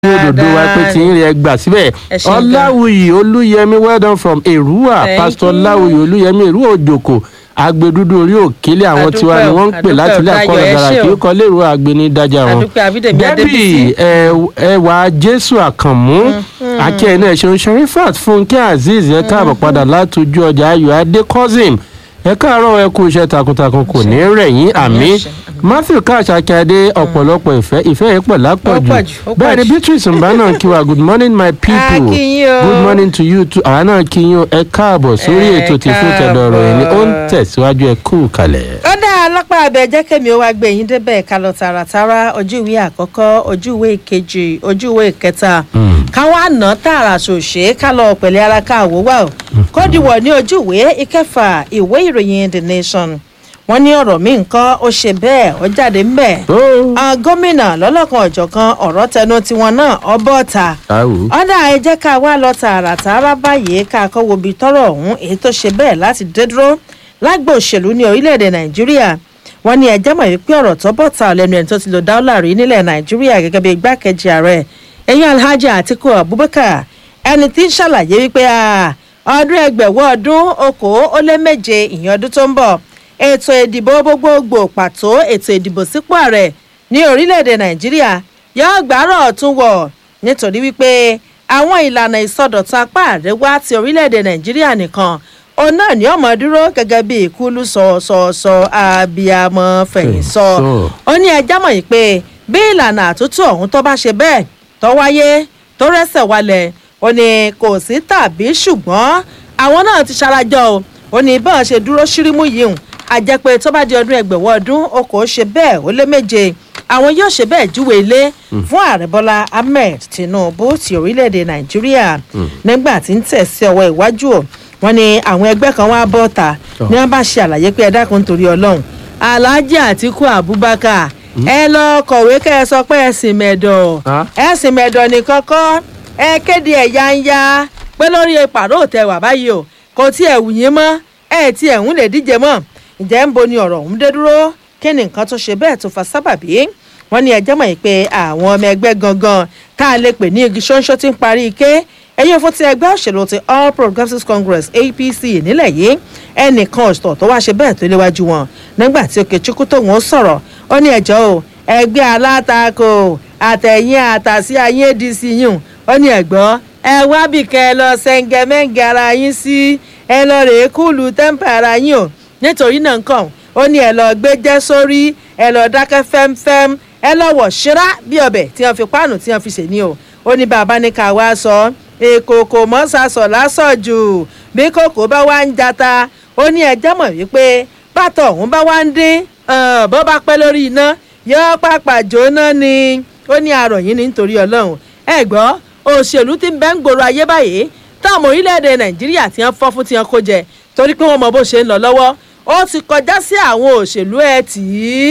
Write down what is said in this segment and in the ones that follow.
òdòdó wa pé tí ń rí ẹgbà síbẹ̀ Ẹ ṣé gan. ọláwùyí olúyẹmí well done from èrúwà Thank pastor you. ọláwùyí olúyẹmí èrúwà òjòkó agbẹdúdú orí òkèlè àwọn Adúpẹ́ tiwa ni o, wọ́n ń pè adúpẹ́ láti o, ilé Dayọ̀, àkọlù ẹ dára ṣé kí o. ó kọ lérò àgbẹnidájà wọn. Adúpẹ́ Abídèmí Debbie Adébísí. ẹ- ẹwà jésù àkànmú akẹ́yìn náà ṣeun sharifat fúnkẹ́ azeez ẹ káàbọ̀ padà látọjú ọjà ayọ̀ adé cousin ẹ káàárọ̀ ẹ kú iṣẹ́ takuntakun kò ní rẹ̀yìn àmì àṣẹ, àmì. matthew cash akíade ọ̀pọ̀lọpọ̀ ìfẹ́ ìfẹ́ yẹn pọ̀ lápọ̀jù Ó pọ̀ jù, ó pọ̀ bẹ́ẹ̀ ni jù. beatrice mbana kí wa good morning my people A kí yín o. good morning to you too àwa náà kí yín o ẹ káàbọ̀ sórí Ẹ ètò tí fún tẹ̀dọ̀ ọ̀rọ̀ yìí ni ó ń káàbọ̀. tẹ̀síwájú ẹ kú kalẹ̀. ó dá alápá abẹ jẹ́ kẹ́mi ó wá gbé yín débẹ̀ ká lọ tààràtàrà ojú ìwé àkọ́kọ́ ojú ìwé ìkejì ojú ìwé ìkẹta ká wá ná tààrà ṣòṣe ká lọ pẹ̀lẹ́ ara ká wò wá o kódìwọ̀ ní ojú ìwé ìkẹfà ìwé ìròyìn the nation wọ́n ní ọ̀rọ̀ mi nǹkan ó ṣe bẹ́ẹ̀ ó jáde ńbẹ̀ ó àwọn gómìnà lọ́lọ́kan ọ̀jọ̀kan ọ̀rọ̀ tẹnu tiwọn náà ọbọ̀ ta àwò ọ̀dà ẹ jẹ́ ká wá lọ tààràtàrà báyìí ká kọ́ wo ibi tọ́rọ̀ ọ̀hún èyí tó ṣe bẹ́ẹ̀ láti dé dúró lágbo òṣèlú ní orílẹ̀-èdè nàìjíríà wọ́n ní ẹjẹ́ mọ̀ wípé ọ̀rọ̀ tó bọ̀ ta lẹ́nu ẹni tó ti lo dáúlà rí nílẹ̀ nàìjíríà gẹ́gẹ́ bí igbákejì ààrẹ ẹ̀yìn alhaji atiku abubakar ẹni tí ń ṣàlàyé wípé ah, ọdún ẹgbẹ̀wọ́ ọdún okòó ó lé méje ìyẹn ọdún tó ń bọ̀ ètò ìdìbò gbogbogbò pàtó ètò ìdìbò sípò ààrẹ ní orílẹ̀-èdè nàìjíríà yóò gbárọ̀ ọ̀tún wọ̀ nítorí wípé àwọn ìlànà ìsọdọ̀tun apá àríwá ti orílẹ̀-èdè nàìjíríà nìkan òun náà ní ọmọ dúró gẹ́gẹ́ bí ìkúlù sọ̀ọ̀sọ̀ abiyamọ fẹ̀yìn sọ Fẹ̀yìntọ́. ó ní ẹjá mọ̀ yìí pé bí ìlànà àtúntò ọ̀hún tó bá ṣe bẹ́ẹ̀ tó wáyé tó rẹ́sẹ̀ walẹ̀ ó ní kò sí tàbí ṣùgbọ́n àwọn náà ti ṣarajọ o ó ní bọ́n ṣe dúró ṣírímù yìí hùn àjẹpẹ́ tó bá di ọdún ẹgbẹ̀wọ́ ọdún o kò ṣe bẹ́ẹ̀ ó lé méje àwọn yóò ṣe bẹ́ẹ̀ júwe ilé fún ààrẹ bọ́lá ahmed tinubu ti orílẹ̀-èdè nàìjíríà nígbà tí ń tẹ̀ sí ọwọ́ iwájú o wọ́n ní àwọn ẹgbẹ́ kan wá bọ́ ta ní wọ́n bá ṣe àlàyé pé ẹ dákun nítorí ọlọ́run alhaji atiku abubakar ẹ lọ kọ̀wé kẹ́ ẹ sọ pé ẹ sì mẹ̀dọ̀ Ah. ẹ sì mẹ̀dọ̀ ní kọ́kọ́ ẹ kéde ẹ̀ yáńyá pé lórí ìpàrọ̀ òtẹ̀ wà báyìí o kò tí ẹ̀ wù yín mọ́ ẹ tí ẹ̀ ń lè díje mọ́ ǹjẹ́ ń bo ni ọ̀rọ̀ ọ̀hún dé dúró kí ni nǹkan tó ṣe bẹ́ẹ̀ tó fa sábàbí wọ́n ní ẹjẹ́ mọ̀ yìí pé àwọn ọmọ ẹgbẹ́ gangan tá a lè pè ní igi ṣóńṣó tí ń parí ike ẹ̀yìn fún ti ẹgbẹ́ òṣèlú ti all progressives congress apc nílẹ̀ yìí ẹnìkan ọ̀sọ̀ tó wá ṣe bẹ́ẹ̀ tó léwájú wọn nígbà tí okechukwu tóun ó sọ̀rọ̀ ó ní ẹjọ́ o ẹgbẹ́ alátakò àtẹ̀yìn àtàsí ayé adc yìí ó ní ẹ̀gbọ́n ẹ wá bì kẹ́ ẹ lọ sẹ́ńgẹ́mẹ́ǹgẹ́ ara yín sí ẹ lọ rèé kúlù tẹ́ḿpà ara yín o nítorí náà nǹkan ó ní ẹ lọ gbé jẹ́ sórí ẹ lọ dákẹ́ fẹ́mfẹ́m ẹ lọ wọ̀ ṣíra bí ọbẹ̀ tí wọ́n fi páànù tí wọ́n fi ṣe ní o ó ní bàbá ní ká wá sọ èkó kò mọ́ sasọ̀ lásọ̀ jù bí kòkó bá wá ń jata ó ní ẹjẹ́ mọ̀ wípé bàtọ̀ ọ̀hún bá wá ń dín ah, bó bá pẹ́ lórí iná yóò pàpà jóná ni ó ní àròyìn ní nítorí ọlọ́run ẹ gbọ́ òṣèlú tí ń bẹ́ ń gbòòrò ayé báyìí táwọn orílẹ̀-èdè nàìjíríà ti ń fọ́ fún ti ń kó jẹ torí pé wọ́n mọ bó ṣe ń lọ lọ́wọ́ ó ti kọjá sí àwọn òṣèlú ẹ̀ tí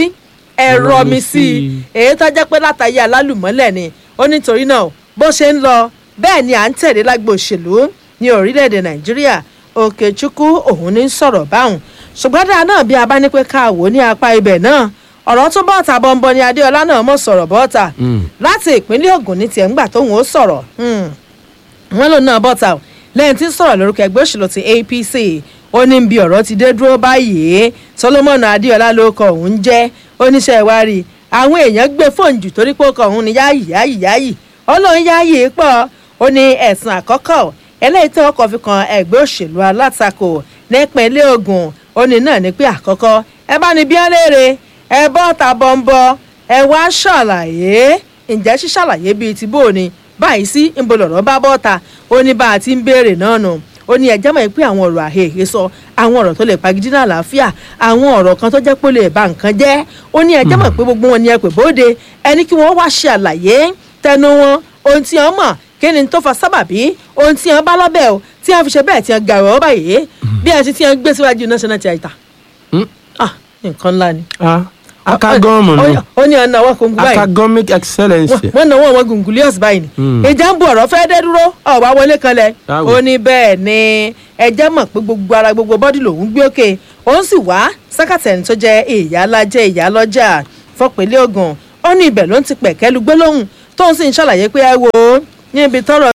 ẹ̀rọ mi sí i èyí tó jẹ́ pé látàyè alálùmọ́lẹ̀ ni ó nítorí náà bó ṣe ń lọ bẹ́ẹ̀ ni à ń tẹ̀lé lágbo òṣèlú ní orílẹ̀-èdè nàìjíríà òkèchukwu òun ní sọ̀rọ̀ báwọn ṣùgbọ́n dáa náà bí a bá ní pé ká wò ó ní apá ibẹ̀ náà ọ̀rọ̀ tó bọ́ọ̀tà bọ́ńbọ́ ni adéọlá náà mọ̀ sọ̀rọ̀ bọ́ọ̀tà láti ìpínlẹ̀ ogun ní tiẹ̀ ńgbà tóun ó sọ̀rọ̀ hmm wọn lòun náà bọ́ta o lẹ́yìn tí ń sọ̀rọ̀ lórúkọ ẹgbẹ́ òṣèlú ti apc ó ní bí ọ̀rọ̀ ti dé dúró báyìí solomon adéọlá ló kọ òun jẹ́ oníṣẹ́ ìwárí àwọn èèyàn gbé fóònù jù torí pé ó kọ òun ní yáàyì yáàyì yáàyì ó lóun yáàyì pọ̀ ó ní ẹ̀sùn àkọ́kọ́ eléyìí tí wọ́n kọ́ fi kan ẹgbẹ́ òṣèlú alátakò nípínlẹ̀ ogun ó ní náà ní pé àkọ́kọ́ ẹ bá ní bí ẹ léèrè ẹ bọ́ ta bọ́ńbọ́ ẹ wá ṣàlàyé ǹjẹ́ ṣíṣàlàyé bíi ti bó ni báyìí sí ńbọ lọ̀rọ̀ bá bọ́ta ó ní bá a ti ń béèrè náà nù ó ní ẹjẹ́ mọ̀ pé àwọn ọ̀rọ̀ àhèhè sọ àwọn ọ̀rọ̀ tó lè pagidínà àlàáfíà àwọn ọ̀rọ̀ kan tó jẹ́ pé ó lè ba nǹkan jẹ́ ó ní ẹjẹ́ mọ̀ pé gbogbo wọn ni ẹ pè bóde ẹni kí wọ́n wá ṣe àlàyé tẹnu wọn ohun tí wọ́n mọ̀ kí ni tó fa sábàbí ohun tí wọ́n bá lọ́bẹ̀ o tí wọ́n fi ṣe bẹ́ẹ̀ tí wọ́n gàrọ̀ báyìí bí ẹ ti tí wọ́n gbé síwájú national theatre ah nǹkan ńlá ni. akagọ́ọ̀mù ni ó ní ọ̀nà àwọn kòǹgù báyìí academic excellence. wọ́n náwó àwọn gùngùlíọ̀sì báyìí ni Mm. ìjà ń bu ọ̀rọ̀ fẹ́ dé dúró ọ̀wá wọlé kanlẹ̀ Báwo? ó ní bẹ́ẹ̀ ni ẹjẹ́ mọ̀ pé gbogbo ara gbogbo bọ́dì lòún gbé òkè òun sì wá sákàtẹ̀ni tó jẹ́ ìyálájẹ́ ìyálọ́jà fọpẹ́lẹ́ ogun ó ní ibẹ̀ ló ń ti pẹ̀kẹ́ lu gbólóhùn tóun sì ń ṣàlàyé pé ẹ wò ó níbi tọ́rọ̀